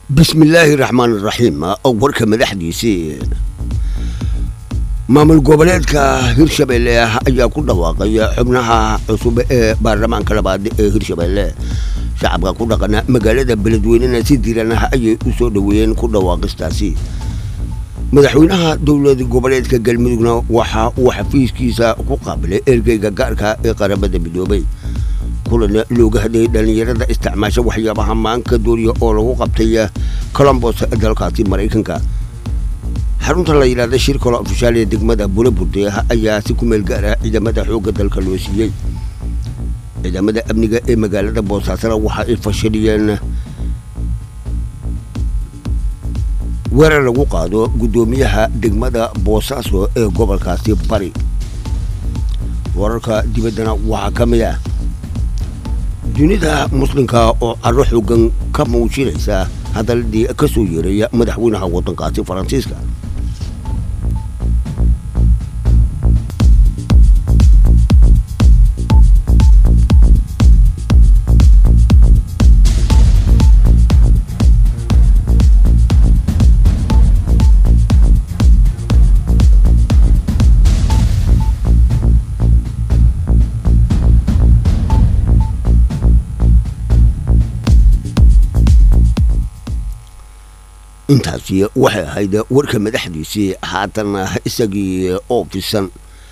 bismillaahi raxmaan raxiim warka madaxdiisii maamul goboleedka hirshabelle ayaa ku dhawaaqay xubnaha cusub ee baarlamaanka labaad ee hirshabelle shacabka ku dhaqana magaalada beledweynena si diran ayay u soo dhoweeyeen ku dhawaaqistaasi madaxweynaha dowlad goboleedka galmudugna waxa uu xafiiskiisa ku qaabilay ergeyga gaarka ee qaramada midoobay kulan looga hadlayay dhallinyarada isticmaasha waxyaabaha maanka dooriya oo lagu qabtay colombos dalkaasi maraykanka xarunta la yidhahda shir kalo ofishaal ee degmada bulaburde ayaa si ku meel gaara ciidamada xoogga dalka loo siiyey ciidamada amniga ee magaalada boosaasana waxa ay fashiliyeen weerar lagu qaado guddoomiyaha degmada boosaaso ee gobolkaasi bari wararka dibaddana waxaa ka mid ah dunida muslimka oo caro xoogan ka muujinaysa hadaladii ka soo yeeraya madaxweynaha waddankaasi faransiiska intaasi waxay ahayd warka madaxdiisii haatana isagii oo fisan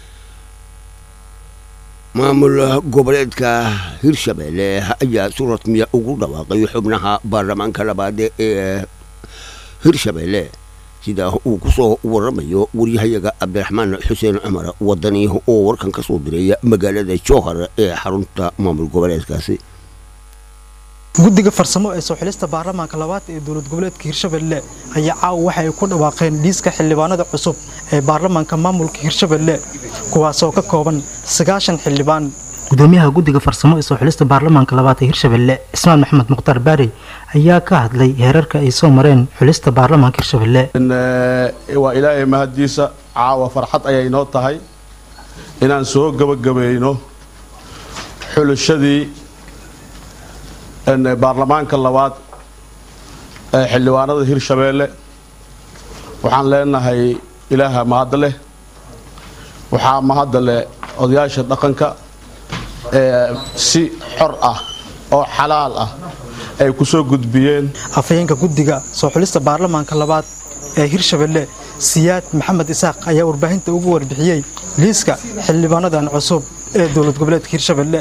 maamul goboleedka hirshabelle ayaa si rasmiya ugu dhawaaqay xubnaha baarlamaanka labaad ee hirshabelle sida uu ku soo waramayo waryahayaga cabdiraxmaan xuseen cumar wadani oo warkan ka soo diray magaalada jowhar ee xarunta maamul goboleedkaasi guddiga farsamo ee soo xilista baarlamaanka labaad ee dowlad goboleedka hirshabelle ayaa caawa waxa ay ku dhawaaqeen dhiiska xildhibaanada cusub ee baarlamaanka maamulka hirshabelle kuwaasoo ka kooban sagaashan xildhibaan gudoomiyaha guddiga farsamo ee soo xilista baarlamaanka labaad ee hirshabelle cismaan maxamed mukhtaar baari ayaa ka hadlay heerarka ay soo mareen xulista baarlamaanka hirshabelle waa ilaahay mahaddiisa caawa farxad ayay noo tahay inaan soo gabagabayno xulashadii baarlamaanka labaad ee xildhibaanada hirshabeelle waxaan leenahay ilaaha mahadda leh waxaa mahadda leh odayaasha dhaqanka ee si xor ah oo xalaal ah ay ku soo gudbiyeen afhayeenka guddiga soo xulista baarlamaanka labaad ee hirshabelle siyaad maxamed isaaq ayaa warbaahinta ugu warbixiyey liiska xildhibaanadan cusub ee dowlad goboleedka hirshabelle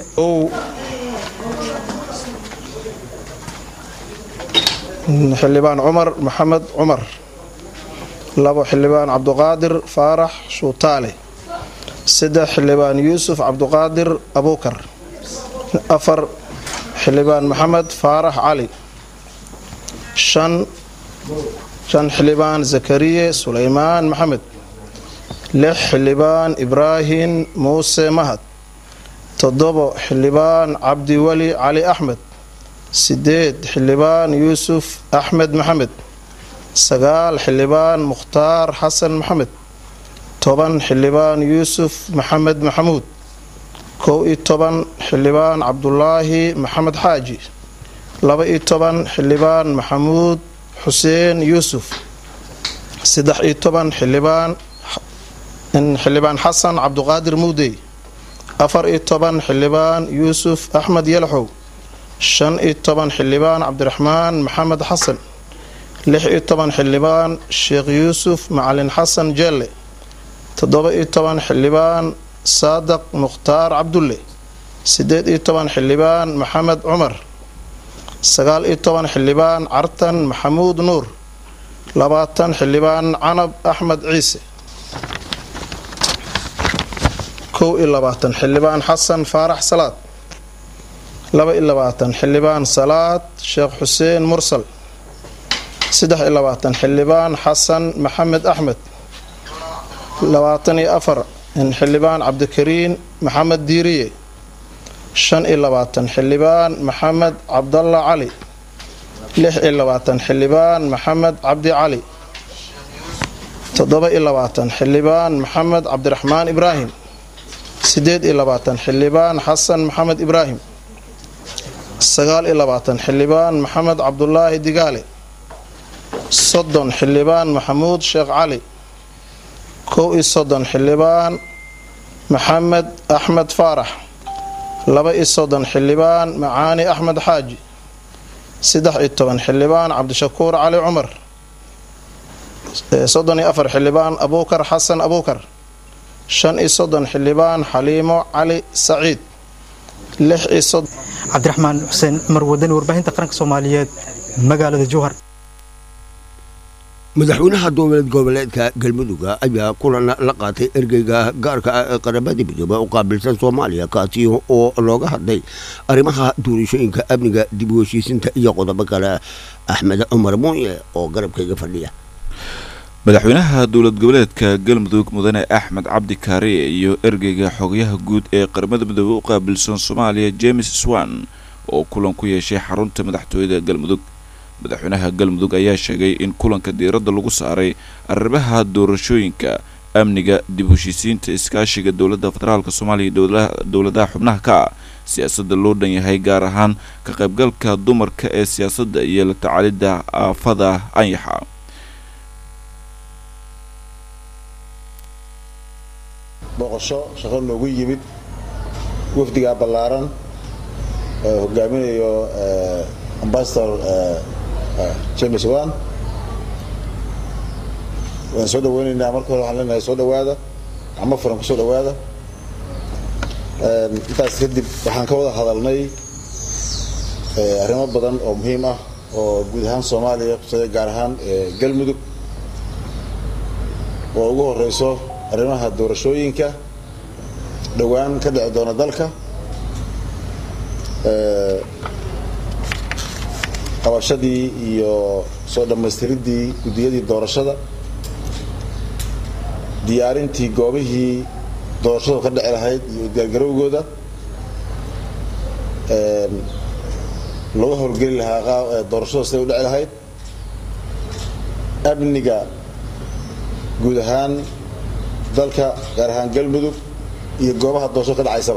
xildhibaan cumar maxamed cumar labo xildhibaan cabduqaadir faarax shuutaale saddex xildhibaan yuusuf cabduqaadir abuukar afar xildhibaan maxamed faarax cali shan shan xildhibaan zakariye suleymaan maxamed lix xildhibaan ibraahim muuse mahad toddobo xildhibaan cabdiweli cali axmed sideed xildhibaan yuusuf axmed maxamed sagaal xildhibaan mukhtaar xasan maxamed toban xildhibaan yuusuf maxamed maxamuud kow iyo toban xildhibaan cabdulaahi maxamed xaaji laba iyo toban xildhibaan maxamuud xuseen yuusuf saddex iyo toban xildhibaan xildhibaan xasan cabduqaadir muudey afar iyo toban xildhibaan yuusuf axmed yalaxow shan iyo toban xildhibaan cabdiraxmaan maxamed xasan lix iyo toban xildhibaan sheekh yuusuf macalin xasan jeelle toddoba iyo toban xildhibaan saadaq mukhtaar cabdulle sideed iyo toban xildhibaan maxamed cumar sagaal iyo toban xildhibaan cartan maxamuud nuur labaatan xildhibaan canab axmed ciise kow iyo labaatan xildhibaan xasan faarax salaad laba iyo labaatan xildhibaan salaad sheekh xuseen mursal saddex iyo labaatan xildhibaan xasan maxamed axmed labaatan iyo afar xildhibaan cabdikariin maxamed diiriye shan iyo labaatan xildhibaan maxamed cabdalla cali lix iyo labaatan xildhibaan maxamed cabdi cali toddoba iyo labaatan xildhibaan maxamed cabdiraxmaan ibraahim sideed iyo labaatan xildhibaan xasan maxamed ibraahim sagaal iyo labaatan xildhibaan maxamed cabdulaahi digaale soddon xildhibaan maxamuud sheekh cali kow iyo soddon xildhibaan maxamed axmed faarax laba iyo soddon xildhibaan macaani axmed xaaji saddex iyo toban xildhibaan cabdishakuur cali cumar soddon iyo afar xildhibaan abuukar xasan abuukar shan iyo soddon xildhibaan xaliimo cali saciid lix iyo soddon cabdiraxmaan xuseen cumar wadani warbaahinta qaranka soomaaliyeed magaalada jowhar madaxweynaha dowlad goboleedka galmudugga ayaa kulan la qaatay ergeyga gaarka ah ee qaramada midoobe u qaabilsan soomaaliya kaasi oo looga hadlay arrimaha doorashooyinka amniga dib u heshiisinta iyo qodobo kale axmed cumar muuye oo garabkayga fadhiya madaxweynaha dowlad goboleedka galmudug mudane axmed cabdi kaariye iyo ergeyga xogayaha guud ee qaramada midoobe u qaabilsan soomaaliya james swan oo kulan ku yeeshay xarunta madaxtooyada galmudug madaxweynaha galmudug ayaa sheegay in kulanka diiradda lagu saaray arrimaha doorashooyinka amniga dib heshiisiinta iskaashiga dowladda federaalk soomaaliya iyo dowladaha xubnaha ka ah siyaasadda loo dhan yahay gaar ahaan ka qaybgalka dumarka ee siyaasadda iyo la tacaalidda aafada anyaxa boqosho shaqo noogu yimid wafdigaa ballaaran oo hogaaminayo ambasador james wan waan soo dhaweynaynaa marka hore waxaan leenahay soo dhawaada gacmo furan ku soo dhawaada intaas kadib waxaan ka wada hadalnay arrimo badan oo muhiim ah oo guud ahaan soomaaliya kusada gaar ahaan galmudug oo ugu horeyso arrimaha doorashooyinka dhowaan ka dhici doona dalka qabashadii iyo soo dhammaystiridii guddiyadii doorashada diyaarintii goobihii doorashadu ka dhici lahayd iyo diyaargarowgooda laga howlgeli lahaa doorashadu siday u dhici lahayd amniga guud ahaan dalka gaar ahaan galmudug iyo goobaha doorashada ka dhacaysaba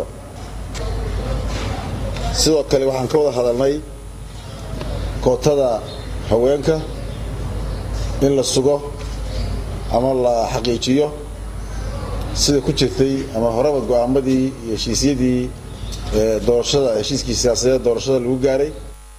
sidoo kale waxaan ka wada hadalnay kootada haweenka in la sugo ama la xaqiijiyo sida ku jirtay ama horeba go-aamadii iyo heshiisyadii doorashada heshiiskii siyaasadeed doorashada lagu gaaray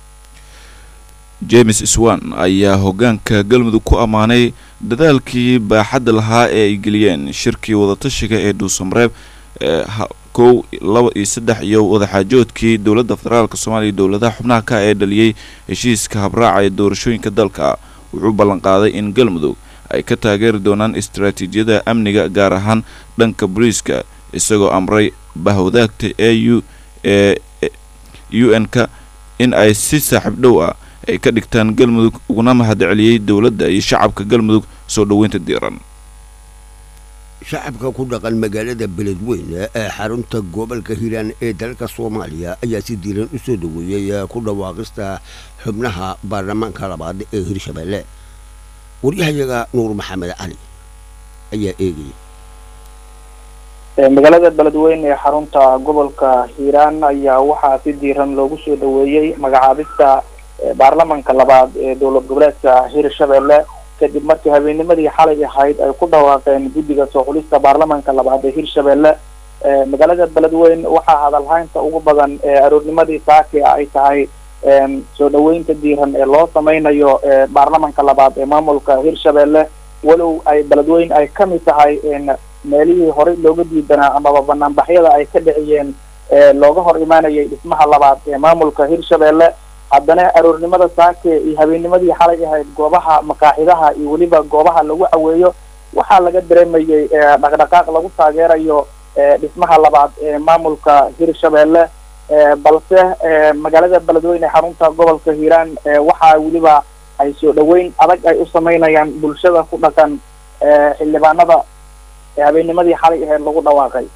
james swan ayaa hoggaanka galmudug ku ammaanay dadaalkii baaxadda lahaa ee ay geliyeen shirkii wadatashiga ee dhuusamareeb ee kow laba iyo saddex iyo wadaxaajoodkii dowladda federaalk soomaaliya dowladaha xubnaha ka ee dhaliyey heshiiska habraaca ee doorashooyinka dalka wuxuu ballanqaaday in galmudug ay ka taageeri doonaan istaraatiijiyada amniga gaar ahaan dhanka boliiska isagoo amray bahwadaagta e u ee u n-ka in ay si saaxiib dhow ah ay ka dhigtaan galmudug uguna mahadceliyey dowladda iyo shacabka galmudug soo dhoweynta diiran shacabka ku dhaqan magaalada beledweyne ee xarunta gobolka hiiraan ee dalka soomaaliya ayaa si diiran u soo dhaweeyey ku dhawaaqista xubnaha baarlamaanka labaad ee hirshabeelle waryahayaga nuur maxamed cali ayaa eegaya magaalada beledweyne ee xarunta gobolka hiiraan ayaa waxaa si diiran loogu soo dhaweeyey magacaabista baarlamanka labaad ee dowlad goboleedka hirshabeelle kadib markii habeennimadii xalay ahayd ay ku dhawaaqeen guddiga soo xulista baarlamanka labaad ee hirshabeelle magaalada beledweyne waxaa hadalhaynta ugu badan ee aroornimadii saaki ay tahay soo dhaweynta diiran ee loo sameynayo baarlamanka labaad ee maamulka hirshabeelle walow ay beledweyne ay kamid tahay meelihii horey looga diidanaa amaba banaanbaxyada ay ka dhiciyeen looga hor imaanayay dhismaha labaad ee maamulka hirshabeelle haddana aroornimada saake iyo habeennimadii xalay ahayd goobaha makaaxidaha iyo weliba goobaha lagu caweeyo waxaa laga dareemayay dhaqdhaqaaq lagu taageerayo dhismaha labaad ee maamulka hirshabeelle balse magaalada beledweyne xarunta gobolka hiiraan waxaa weliba ay soo dhaweyn adag ay u sameynayaan bulshada ku dhaqan xildhibaanada habeennimadii xalay ahayd lagu dhawaaqay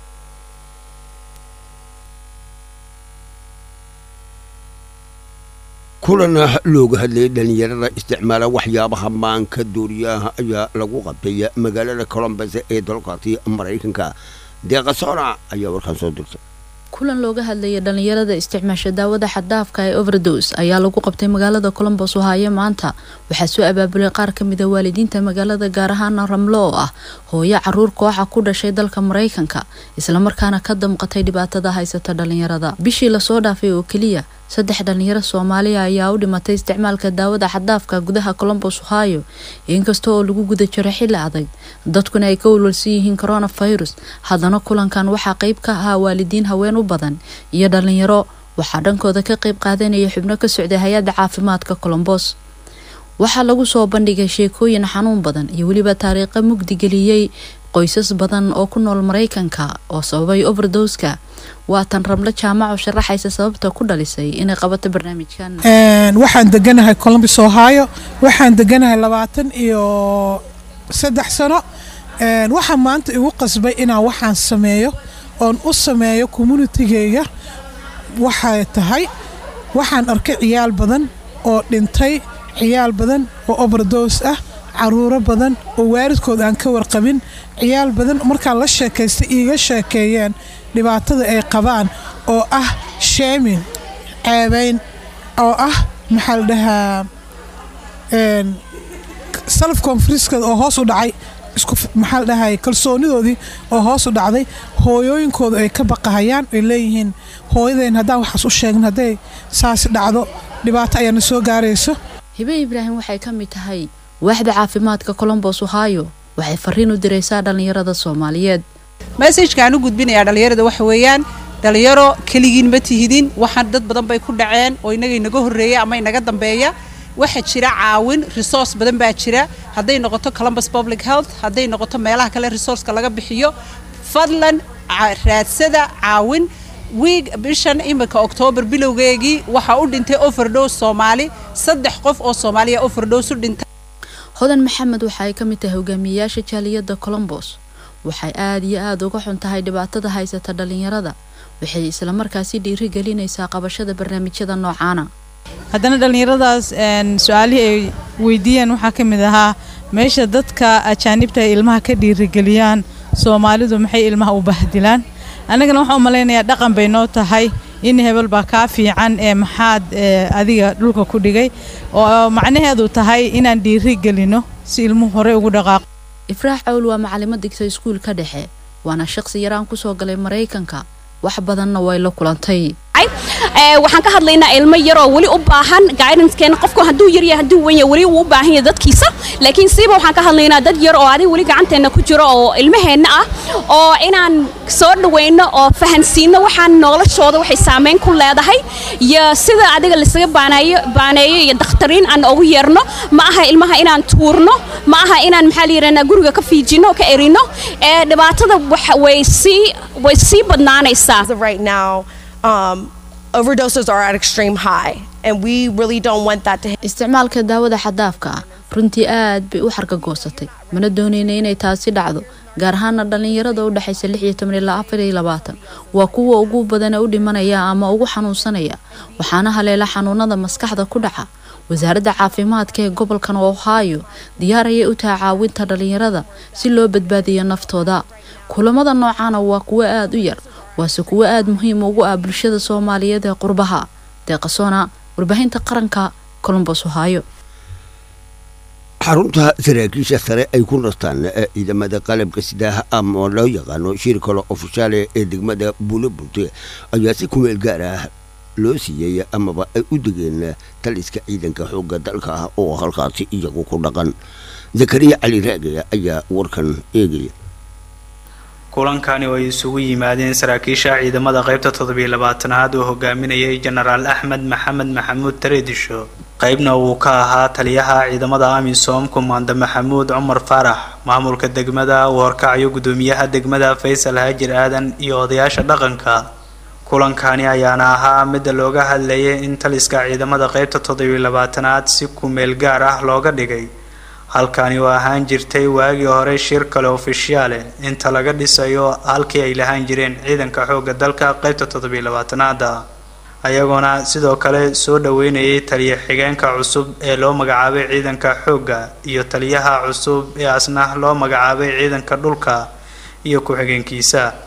kulan looga hadlayay dhalinyarada isticmaala waxyaabaha maanka dooriyaha ayaa lagu qabtay magaalada colombus ee dalkaasi maraykanka deeqa soona ayaa warkaan soo dirtay kulan looga hadlayay dhalinyarada isticmaasha daawada xaddaafka ee overdose ayaa lagu qabtay magaalada colombos ohaayo maanta waxaa soo abaabulay qaar ka mid a waalidiinta magaalada gaar ahaana ramlo oo ah hooyo caruur kooxa ku dhashay dalka maraykanka islamarkaana ka damqatay dhibaatada haysata dhalinyarada bishii lasoo dhaafay oo keliya saddex dhalinyaro soomaaliya ayaa u dhimatay isticmaalka daawada xaddaafka gudaha colombos ohio inkasta oo lagu guda jiro xilli adag dadkuna ay ka walwalsan yihiin coronavirus haddana kulankan waxaa qeyb ka ahaa waalidiin haween u badan iyo dhalinyaro waxaa dhankooda ka qeyb qaadanaya xubno ka socday hay-adda caafimaadka colombos waxaa lagu soo bandhigay sheekooyin xanuun badan iyo weliba taariikha mugdigeliyey qoysas badan oo ku nool maraykanka oo sababay overdoska waatan ramlo jaamaco sharaxaysa sababta ku dhalisay inay qabato barnaamijkan waxaan deganahay colombus ohio waxaan deganahay labaatan iyo saddex sano waxaa maanta igu qasbay inaan waxaan sameeyo oon u sameeyo communitigeyga waxay tahay waxaan arkay ciyaal badan oo dhintay ciyaal badan oo overdos ah caruuro badan oo waalidkood aan ka warqabin ciyaal badan markaan la sheekaystay iiga sheekeeyeen dhibaatada ay qabaan oo ah sheemin ceebayn oo ah maxaa la dhahaa self confriskooda oo hoos u dhacay isku maxaa la dhahay kalsoonidoodii oo hoos u dhacday hooyooyinkooda ay ka baqahayaan ay leeyihiin hooyadeen haddaan waxaas u sheegin hadday saasi dhacdo dhibaato ayaana soo gaarayso hibe ibraahim waxay ka mid tahay waaxda caafimaadka colombos ohio waxay fariin u diraysaa dhalinyarada soomaaliyeed mesajkaan u gudbinayaa dhallinyarada waxa weeyaan dhalinyaro keligiin ma tihidin waxaan dad badan bay ku dhaceen oo inaga inaga horreeya ama inaga dambeeya waxaa jira caawin resource badan baa jira hadday noqoto columbus public health hadday noqoto meelaha kale resourceka laga bixiyo fadlan raadsada caawin wiig bishan iminka oktoobar bilowgeegii waxaa u dhintay overdose soomaali saddex qof oo soomaaliya overdose u dhintay hodan maxamed waxa ay ka mid tahay hogaamiyeyaasha jaaliyadda colombos waxay aada iyo aada uga xun tahay dhibaatada haysata dhalinyarada waxay islamarkaasi dhiiri gelinaysaa qabashada barnaamijyada noocaana haddana dhallinyaradaas su-aalihii ay weydiiyeen waxaa ka mid ahaa meesha dadka ajaanibta ay ilmaha ka dhiirigeliyaan soomaalidu maxay ilmaha u bahdilaan annagana waxaan u malaynayaa dhaqan bay noo tahay in hebel baa kaa fiican ee maxaad adiga dhulka ku dhigay oo macnaheedu tahay inaan dhiiri gelino si ilmuhu horey ugu dhaqaaqo ifraax cawl waa macalimo digta iskuulka dhexe waana shaqsi yaraan kusoo galay maraykanka wax badanna way la kulantay waxaan ka hadlaynaa ilmo yaroo weli u baahan guidancekeena qofku hadduu yaryahay hadduu wenya weli uu u baahan yahay dadkiisa laakiin siiba waxaan ka hadlaynaa dad yar oo adiga weli gacanteenna ku jiro oo ilmaheenna ah oo inaan soo dhaweyno oo fahansiino waxaan noloshooda waxay saameyn ku leedahay iyo sida adiga lasaga baaneeyo baaneeyo iyo dakhtariin aan ugu yeerno ma aha ilmaha inaan tuurno ma aha inaan maxaa la yidhahnaa guriga ka fiijino oo ka erino ee dhibaatada way sii way sii badnaanaysaa right now um, overdoses are at extreme high and we really don't want that to isticmaalka daawada xadaafka ah runtii aad bay u xargagoosatay mana doonayna inay taasi dhacdo gaar ahaana dhallinyarada u dhexaysa lix iyo toban ilaa afar iyo labaatan waa kuwa ugu badana u dhimanaya ama ugu xanuunsanaya waxaana haleela xanuunada maskaxda ku dhaca wasaaradda caafimaadka ee gobolkan ohio diyaar ayay u tahay caawinta dhallinyarada si loo badbaadiyo naftooda kulamada noocaana waa kuwo aada u yar waase kuwo aada muhiim ugu ah bulshada soomaaliyeed ee qurbaha deeqasoona warbaahinta qaranka colombos ohio xarunta saraakiisha sare ay ku nastaan ciidamada qalabka sidaha ama loo yaqaano shirkalo ofishaale ee degmada buulabunte ayaa si kumeel gaar ah loo siiyey amaba ay u degeen taliska ciidanka xoogga dalka ah oo halkaasi iyagu ku dhaqan zakariya cali raagaya ayaa warkan eegaya kulankani oo ay isugu yimaadeen saraakiisha ciidamada qaybta toddobiyo labaatanaad oo hogaaminayay jenaraal axmed maxamed maxamuud tareedisho qaybna uu ka ahaa taliyaha ciidamada amisom kumaanda maxamuud cumar faarax maamulka degmada uu horkacayo gudoomiyaha degmada faysal haajir aadan iyo odayaasha dhaqanka kulankani ayaana ahaa midda looga hadlayay in taliska ciidamada qaybta toddobiyo labaatanaad si kumeel gaar ah looga dhigay halkani oo ahaan jirtay waagii hore shir kale ofishiyaale inta laga dhisayo halkii ay lahaan jireen ciidanka xoogga dalka qaybta toddobiyo labaatanaada ayagoona sidoo kale soo dhaweynayay taliya xigeenka cusub ee loo magacaabay ciidanka xoogga iyo taliyaha cusub ee asna loo magacaabay ciidanka dhulka iyo ku-xigeenkiisa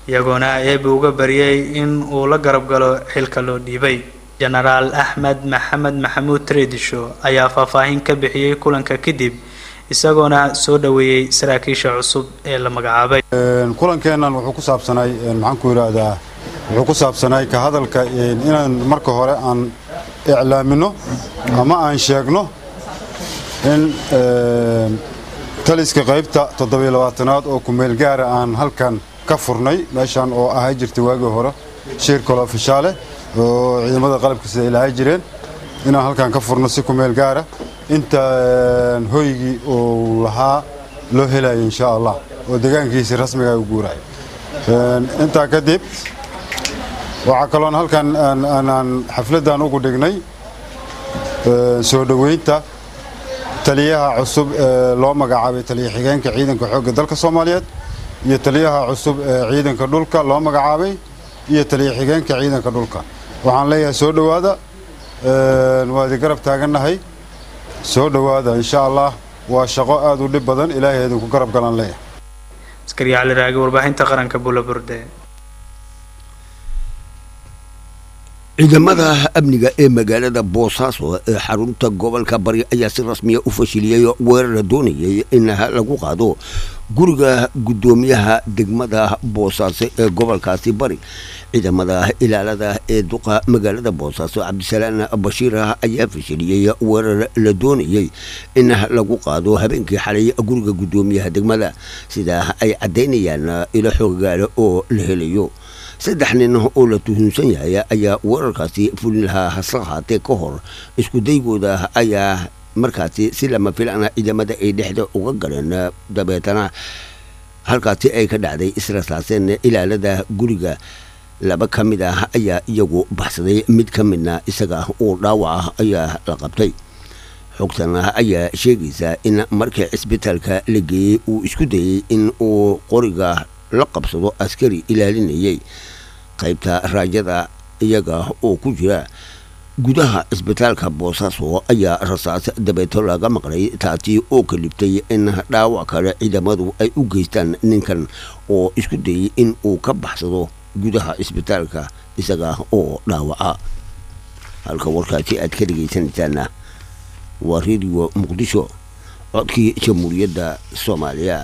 iyagoona eebe uga baryay in uu la garab galo xilka loo dhiibay jenaraal axmed maxamed maxamuud treedisho ayaa faahfaahin ka bixiyey kulanka kadib isagoona soo dhoweeyey saraakiisha cusub ee la magacaabay kulankeennan wuxuu ku saabsanay maxaan ku yidhaahdaa wuxuu ku saabsanay ka hadalka inaan marka hore aan iclaamino ama aan sheegno in taliska qaybta toddobiyo labaatanaad oo kumeel gaara aan halkan ka furnay meeshan oo ahay jirtay waagii hore shiir kale ofishaale oo ciidamada qalabka sida ilaahay jireen inaan halkan ka furno si kumeel gaara inta hoygii uu lahaa loo helayo insha allah oo deegaankiisi rasmiga u guurayo intaa kadib waxaa kaloon halkan aan xafladdan ugu dhignay soo dhoweynta taliyaha cusub ee loo magacaabay taliya xigeenka ciidanka xoogga dalka soomaaliyeed iyo taliyaha cusub ee ciidanka dhulka loo magacaabay iyo taliya xigeenka ciidanka dhulka waxaan leeyahay soo dhowaada waa idin garab taagannahay soo dhowaada insha allah waa shaqo aad u dhib badan ilaahay idinku garab galan leeyahay askari cali raagi warbaahinta qaranka bulaburde ciidamada amniga ee magaalada boosaaso ee xarunta gobolka bari ayaa si rasmiya u fashiliyey weerar la doonayay in lagu qaado guriga guddoomiyaha degmada boosaaso ee gobolkaasi bari ciidamada ilaalada ee duqa magaalada boosaaso cabdisalaan bashiir ayaa fashiliyey weerar la doonayay in lagu qaado habeenkii xalay guriga guddoomiyaha degmada sida ay caddaynayaan ilo xoogaale oo la helayo saddex nin oo la tuhunsan yahay ayaa weerarkaasi fulin lahaa hase ahaatee ka hor isku daygooda ayaa markaasi si lama filana ciidamada ay dhexda uga galeen dabeetana halkaasi ay ka dhacday israsaaseen ilaalada guriga laba ka mid ah ayaa iyagu baxsaday mid ka midna isaga oo dhaawac ah ayaa la qabtay xogtan ayaa sheegaysa in markii cisbitaalka la geeyey uu isku dayey in uu qoriga la qabsado askari ilaalinayay qaybta raajada iyaga oo ku jira gudaha cisbitaalka boosaaso ayaa rasaas dabeeto laga maqlay taasi oo kalibtay in dhaawac kale ciidamadu ay u geystaan ninkan oo isku dayay in uu ka baxsado gudaha cisbitaalka isaga oo dhaawaca halka warkaasi aad ka dhegaysanaysaana waa redio muqdisho codkii jamhuuriyadda soomaaliya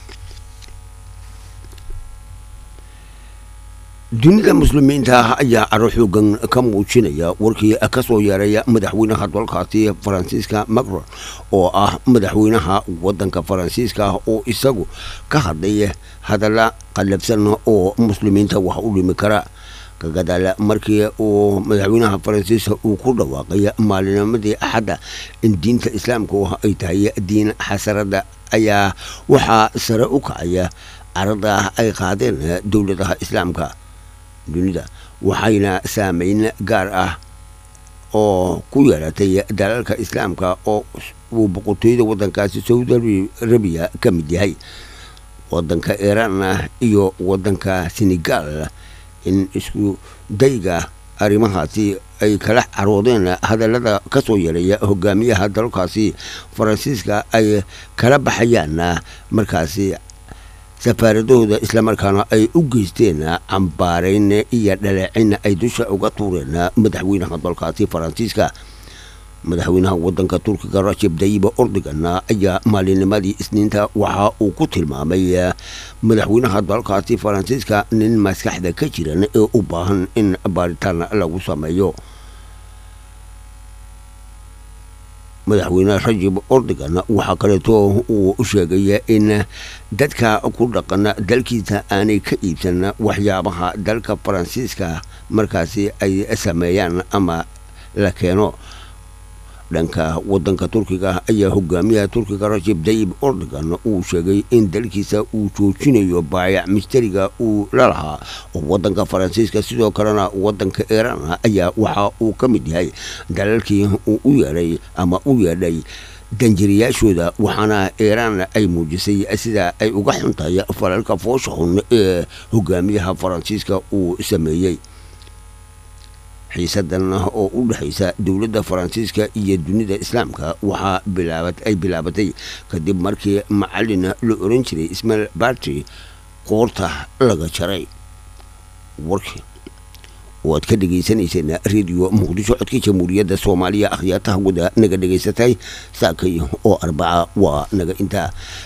dunida muslimiinta ayaa caro xoogan ka muujinaya warkii ka soo yeeraya madaxweynaha dalkaasi faransiiska macron oo ah madaxweynaha wadanka faransiiska oo isagu ka hadlay hadalla qallabsan oo muslimiinta wax u dhimi kara kagadaal markii uu madaxweynaha faransiiska uu ku dhawaaqay maalinimadii axadda in diinta islaamku ay tahay diin xasarada ayaa waxaa sare u kacaya carada ay qaadeen dowladaha islaamka dunida waxayna saameyn gaar ah oo ku yeelatay dalalka islaamka oo uu boqortooyada wadankaasi saudi arabiya ka mid yahay wadanka iiraan iyo wadanka senegal in isku dayga arrimahaasi ay kala caroodeen hadallada ka soo yeelaya hogaamiyaha dalkaasi faransiiska ay kala baxayaan markaasi safaaradahooda islamarkaana ay u geysteen cambaarayn iyo dhaleecin ay dusha uga tuureen madaxweynaha dalkaasi faransiiska madaxweynaha wadanka turkiga rajab dayiba ordogan ayaa maalinimadii isniinta waxa uu ku tilmaamay madaxweynaha dalkaasi faransiiska nin maskaxda ka jiran ee u baahan in baaritaan lagu sameeyo madaxweyne rajab ordogan waxaa kaleeto uu sheegay in dadka ku dhaqan dalkiisa aanay ka iibsan waxyaabaha dalka faransiiska markaasi ay sameeyaan ama la keeno dhanka wadanka turkiga ayaa hogaamiyaha turkiga rajab dayib ordogan uu sheegay in dalkiisa uu joojinayo baayac mistariga uu la lahaa oo wadanka faransiiska sidoo kalena wadanka iiraan ayaa waxa uu ka mid yahay dalalkii uu u yeedhay ama u yeedhay danjiriyaashooda waxaana iiraan ay muujisay sida ay uga xuntahay falalka foosha xun ee hogaamiyaha faransiiska uu sameeyey xiisadan oo u dhexaysa dowladda faransiiska iyo dunida islaamka waxaa bilaabat ay bilaabatay kadib markii macalin la oran jiray ismail bartry qoorta laga jaray warkii oo aad ka dhagaysanayseen radio muqdisho codka jamhuuriyadda soomaaliya akhyaataha wada naga dhagaysatay saakay oo arbaca waa naga intaa